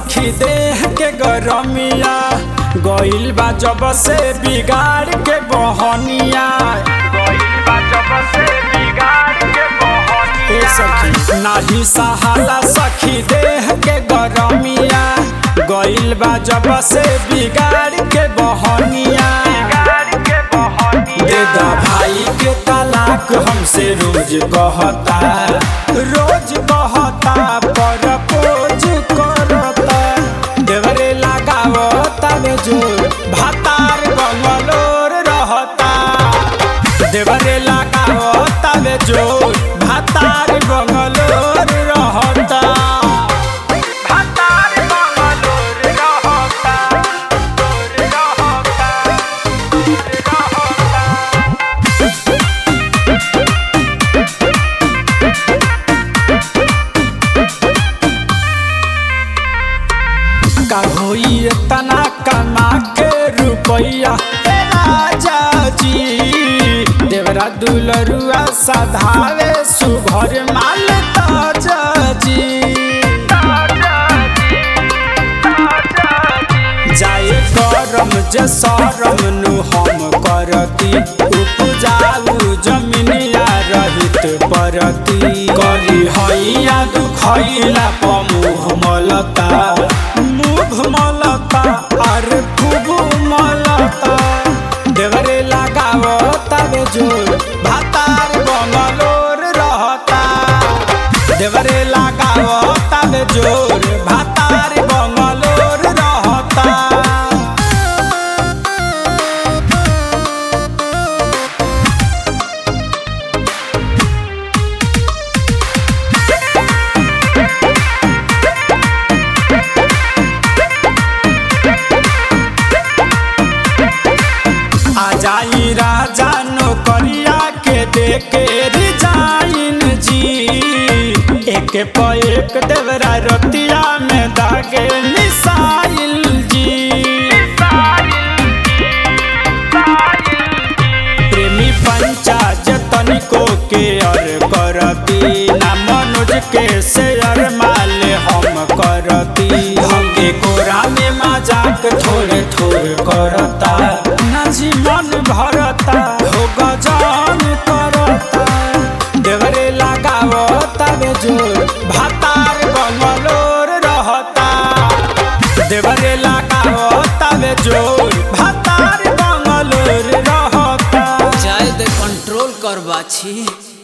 सखी देह के गरमिया गइल बा जब से बिगाड़ के बहनिया ए सखी नाही सहाला सखी देह के गरमिया गइल बा जब से बिगाड़ के बहनिया दे दा भाई के तलाक हमसे रोज कहता रोज कहता पर पोज करता देवरे लगावता में जोर भातार बंगलोर रहता देवरे लगावता में जोर भातार बंगलोर रहता भातार बंगलोर रहता का होई तना कमा के रुपैया ए राजा जी देवरा दुलरुआ सधावे सुभर माल ताजा जी जाए करम जे सरम नु हम करती उपजाऊ जमीनिया रहित परती करी हैया दुखैला पमुह मलता मुभ मलता और खूब मलता देवरे लगावता बे जोर भातार बंगलोर रहता देवरे लगावता बे जोर भातार बंगलोर रहता आ जाई राजा नौकरिया के देके रिजाइन जी एक प एक देवरा रतिया में दागे मिसाइल जी प्रेमी पंचाज तनिको के अर करती ना मनोज के शेयर माल हम करती हम कोरा में मजाक थोड़े थोड़े करता ना जीवन भरता हो गजान करता देवरे लगावता बे जोर भातार बंगलोर रहता देवरे लगावता बे जोर भातार बंगलोर रहता जाए दे कंट्रोल कर बाछी